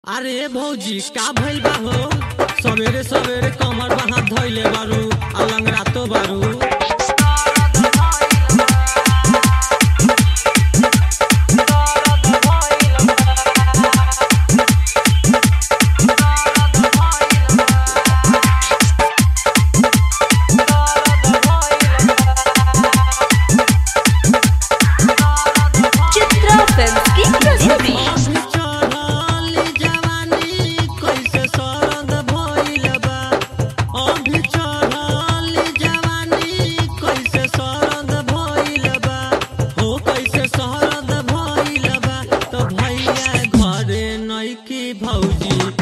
अरे भौजी का भइल बा हो सवेरे सवेरे कमर बहा धइले बारू आ लंगड़ातो बारू चित्रा फिल्म की प्रस्तुति अभी चढ़ल जवानी कैसे सरद भइल बा अभी चढ़ल जवानी कैसे सरद भइल बा हो कैसे सरद भइल बा तो भैया घरे नइकी भौजी